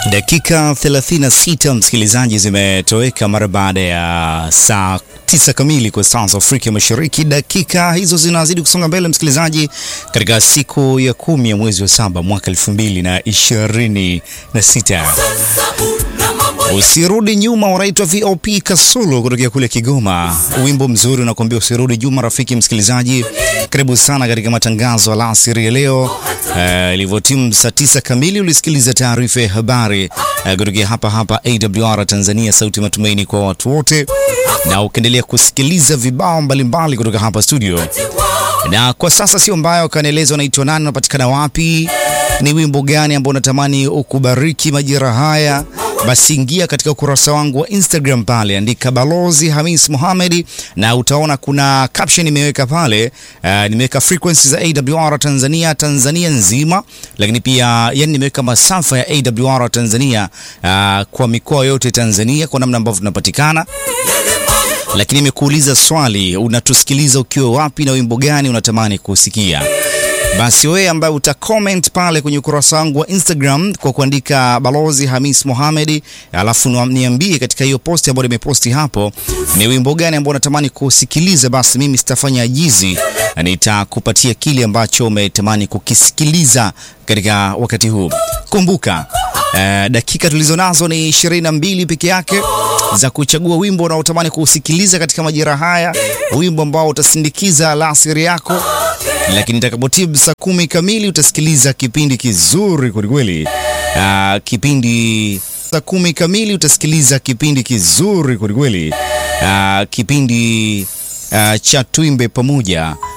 Dakika 36 msikilizaji, zimetoweka mara baada ya saa tisa kamili kwa saa za Afrika Mashariki. Dakika hizo zinazidi kusonga mbele msikilizaji, katika siku ya kumi ya mwezi wa saba mwaka elfu mbili na ishirini na sita. Usirudi nyuma, wanaitwa VOP Kasulu kutokea kule Kigoma. Wimbo mzuri unakuambia usirudi nyuma. Rafiki msikilizaji, karibu sana katika matangazo alasiri ya leo. Ilivyotimu uh, saa tisa kamili ulisikiliza taarifa ya habari uh, kutokea hapa hapa AWR Tanzania, sauti matumaini kwa watu wote, na ukiendelea kusikiliza vibao mbalimbali kutoka hapa studio. Na kwa sasa sio mbaya, ukanieleza unaitwa nani, unapatikana wapi, ni wimbo gani ambao unatamani ukubariki majira haya basi ingia katika ukurasa wangu wa Instagram pale, andika Balozi Hamis Mohamed na utaona kuna caption nimeweka pale. Uh, nimeweka frequency za AWR Tanzania Tanzania nzima, lakini pia yani nimeweka masafa ya AWR Tanzania uh, kwa mikoa yote Tanzania kwa namna ambavyo tunapatikana lakini nimekuuliza swali, unatusikiliza ukiwa wapi na wimbo gani unatamani kusikia? Basi wewe ambaye uta comment pale kwenye ukurasa wangu wa Instagram kwa kuandika Balozi Hamis Mohamed, alafu niambie katika hiyo posti ambayo nimeposti hapo ni wimbo gani ambao unatamani kusikiliza, basi mimi sitafanya ajizi, nitakupatia kile ambacho umetamani kukisikiliza katika wakati huu. Kumbuka Uh, dakika tulizo nazo ni ishirini na mbili peke yake za kuchagua wimbo unaotamani kuusikiliza katika majira haya, wimbo ambao utasindikiza alasiri yako. Lakini itakapotibu saa kumi kamili utasikiliza kipindi kizuri kwelikweli. Uh, kipindi saa kumi kamili utasikiliza kipindi kizuri kwelikweli. Uh, kipindi uh, cha Tuimbe Pamoja